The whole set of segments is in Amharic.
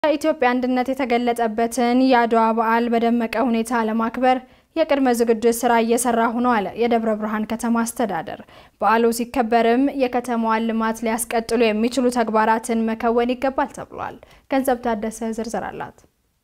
የኢትዮጵያ አንድነት የተገለጸበትን የአድዋ በዓል በደመቀ ሁኔታ ለማክበር የቅድመ ዝግጅት ስራ እየሰራሁ ነው አለ የደብረ ብርሃን ከተማ አስተዳደር። በዓሉ ሲከበርም የከተማዋን ልማት ሊያስቀጥሉ የሚችሉ ተግባራትን መከወን ይገባል ተብሏል። ገንዘብ ታደሰ ዝርዝር አላት።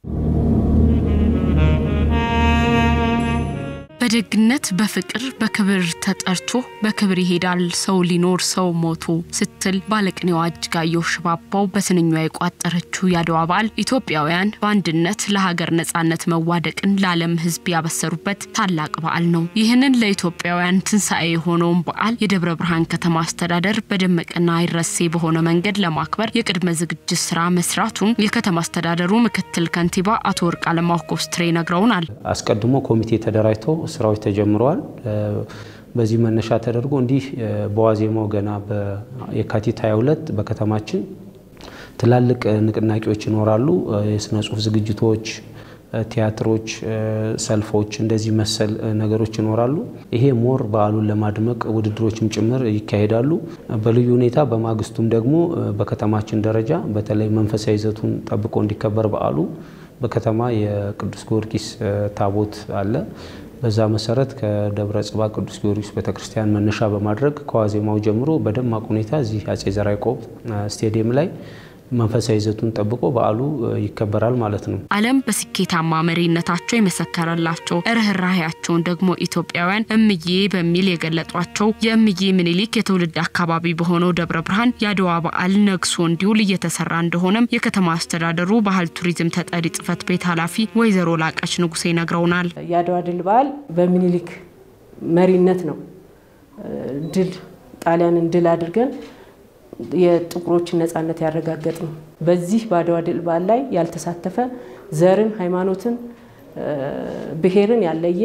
በደግነት በፍቅር በክብር ተጠርቶ በክብር ይሄዳል ሰው ሊኖር ሰው ሞቶ ስትል ባለቅኔዋ እጅጋየሁ ሽባባው በስንኟ የቋጠረችው የአድዋ በዓል ኢትዮጵያውያን በአንድነት ለሀገር ነጻነት መዋደቅን ለዓለም ሕዝብ ያበሰሩበት ታላቅ በዓል ነው። ይህንን ለኢትዮጵያውያን ትንሣኤ የሆነውን በዓል የደብረ ብርሃን ከተማ አስተዳደር በደመቀና አይረሴ በሆነ መንገድ ለማክበር የቅድመ ዝግጅት ስራ መስራቱን የከተማ አስተዳደሩ ምክትል ከንቲባ አቶ ወርቅ አለማሁ ኮስትሬ ነግረውናል። አስቀድሞ ኮሚቴ ተደራጅቶ ስራዎች ተጀምረዋል። በዚህ መነሻ ተደርጎ እንዲህ በዋዜማው ገና የካቲት 22 በከተማችን ትላልቅ ንቅናቄዎች ይኖራሉ። የስነ ጽሁፍ ዝግጅቶች፣ ቲያትሮች፣ ሰልፎች፣ እንደዚህ መሰል ነገሮች ይኖራሉ። ይሄ ሞር በዓሉን ለማድመቅ ውድድሮችም ጭምር ይካሄዳሉ። በልዩ ሁኔታ በማግስቱም ደግሞ በከተማችን ደረጃ በተለይ መንፈሳዊ ይዘቱን ጠብቆ እንዲከበር በዓሉ በከተማ የቅዱስ ጊዮርጊስ ታቦት አለ። በዛ መሰረት ከደብረ ጽባ ቅዱስ ጊዮርጊስ ቤተክርስቲያን መነሻ በማድረግ ከዋዜማው ጀምሮ በደማቅ ሁኔታ እዚህ አጼ ዘርዓ ያዕቆብ ስቴዲየም ላይ መንፈሳዊ ይዘቱን ጠብቆ በዓሉ ይከበራል ማለት ነው። ዓለም በስኬታማ መሪነታቸው የመሰከረላቸው ርኅራሄያቸውን ደግሞ ኢትዮጵያውያን እምዬ በሚል የገለጧቸው የእምዬ ምኒልክ የትውልድ አካባቢ በሆነው ደብረ ብርሃን የአድዋ በዓል ነግሶ እንዲውል እየተሰራ እንደሆነም የከተማ አስተዳደሩ ባህል ቱሪዝም ተጠሪ ጽሕፈት ቤት ኃላፊ ወይዘሮ ላቀች ንጉሴ ነግረውናል። የአድዋ ድል በዓል በምኒልክ መሪነት ነው ድል ጣሊያንን ድል አድርገን የጥቁሮችን ነጻነት ያረጋገጥ ነው። በዚህ በአድዋ ድል በዓል ላይ ያልተሳተፈ ዘርን፣ ሃይማኖትን፣ ብሔርን ያለየ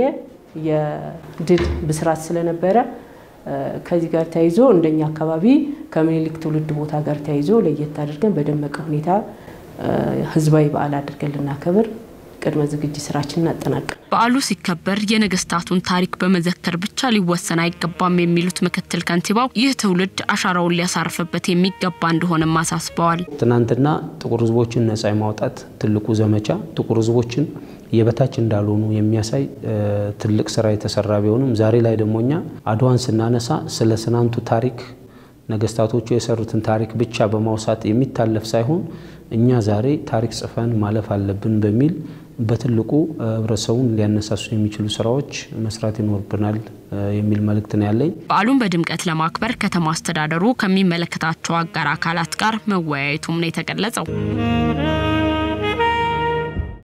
የድል ብስራት ስለነበረ ከዚህ ጋር ተያይዞ እንደኛ አካባቢ ከምኒልክ ትውልድ ቦታ ጋር ተያይዞ ለየት አድርገን በደመቀ ሁኔታ ህዝባዊ በዓል አድርገን ልናከብር ቅድመ ዝግጅት ስራችን እናጠናቀን። በዓሉ ሲከበር የነገስታቱን ታሪክ በመዘከር ብቻ ሊወሰን አይገባም የሚሉት ምክትል ከንቲባው ይህ ትውልድ አሻራውን ሊያሳርፍበት የሚገባ እንደሆነም አሳስበዋል። ትናንትና ጥቁር ህዝቦችን ነጻ የማውጣት ትልቁ ዘመቻ ጥቁር ህዝቦችን የበታች እንዳልሆኑ የሚያሳይ ትልቅ ስራ የተሰራ ቢሆንም ዛሬ ላይ ደግሞ እኛ አድዋን ስናነሳ ስለ ትናንቱ ታሪክ ነገስታቶቹ የሰሩትን ታሪክ ብቻ በማውሳት የሚታለፍ ሳይሆን እኛ ዛሬ ታሪክ ጽፈን ማለፍ አለብን በሚል በትልቁ ህብረተሰቡን ሊያነሳሱ የሚችሉ ስራዎች መስራት ይኖርብናል የሚል መልእክት ነው ያለኝ። በዓሉን በድምቀት ለማክበር ከተማ አስተዳደሩ ከሚመለከታቸው አጋር አካላት ጋር መወያየቱም ነው የተገለጸው።